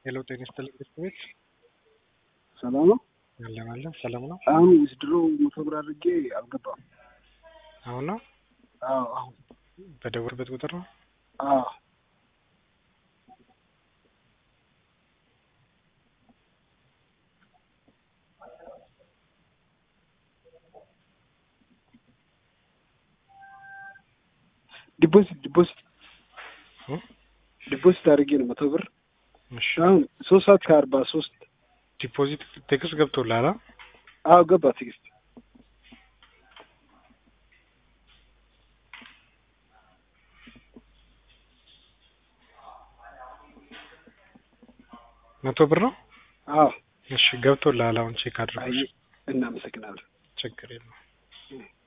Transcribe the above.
ሄሎ ጤና ይስጥልኝ ቤት ሰላም ነው። አለን አለን ሰላም ነው። አሁን ዊዝድሮ መቶ ብር አድርጌ አልገባም። አሁን ነው አዎ አሁን በደወልበት ቁጥር ነው። አዎ ዲፖዚት ዲፖዚት እ? ዲፖዚት አድርጌ ነው መቶ ብር እሺ አሁን ሶስት ሰዓት ከአርባ ሶስት ዲፖዚት ቴክስት ገብቶልሃል? አ? አዎ ገባ ትዕግስት መቶ ብር ነው። አዎ እሺ ገብቶልሃል? አሁን ቼክ አድርጎ አይ እናመሰግናለን ችግር የለውም።